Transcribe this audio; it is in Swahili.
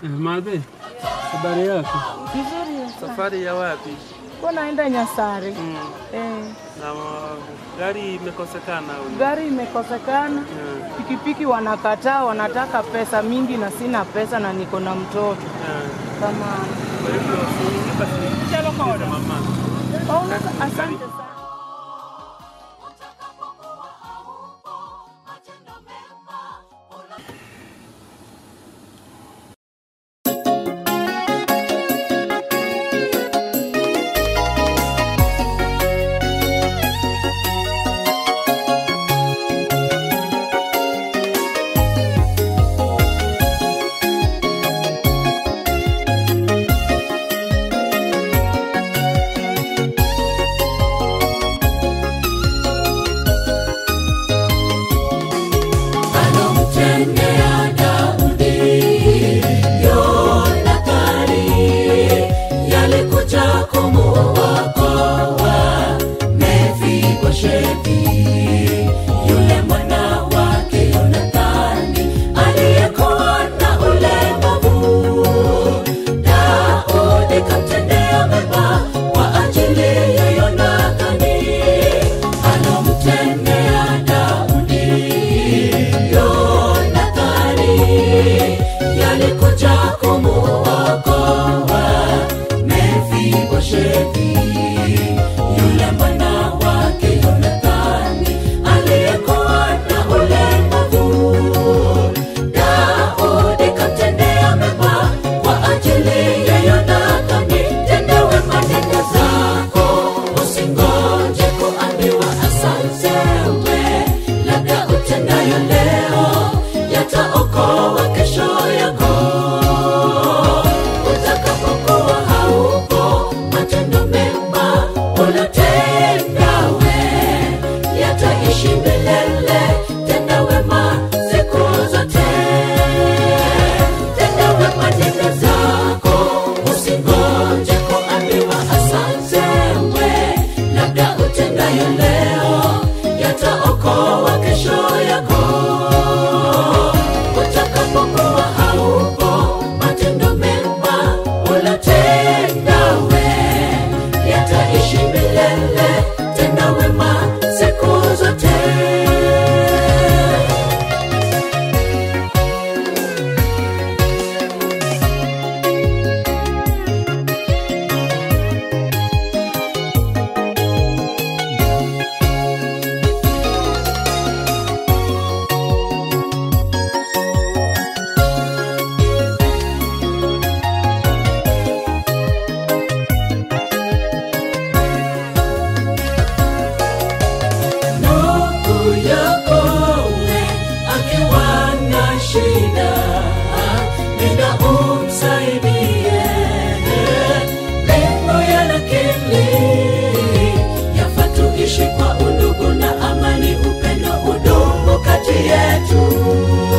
Madhe, habari yako? Vizuri. Safari ya wapi? Kwa naenda Nyasari. Mm. Eh, Na uh, gari imekosekana huyu. gari imekosekana. Yeah. Pikipiki wanakataa, wanataka pesa mingi na sina pesa na niko na mtoto. Yeah. Kama Kwa hivyo usiingie basi sikiliza mama. Oh, asante sana. alomtendea Daudi Yonathani, yalikuja kumuokoa Mefiboshethi, yule mwana wake Yonathani aliyekuwa na ulemavu. Daudi kamtendea mema kwa ajili ya Yonathani, alomtendea Daudi Yonathani yalikuja kumuokoa Mefiboshethi, yule mwana wake Yonathani aliyekuwa na ulemavu. Daudi kamtendea mema kwa ajili ya Yonathani. Tenda wema, nenda zako, usingoje kuambiwa asante. We labda utendayo leo yataokoa kesho yako. Utakapokuwa haupo, matendo mema ulotenda we yataishi milele. Tenda wema siku zote, tenda wema, nenda zako, usingoje kuambiwa asante. We labda utendayo leo yataokoa kesho yako. Utakapokuwa haupo, matendo mema ulotenda we yataishi milele. Tenda wema siku zote. ndugu yako we akiwa na shida, nenda umsaidie. Lengo ya lakini yafaa tuishi kwa undugu na amani, upendo udumu kati yetu.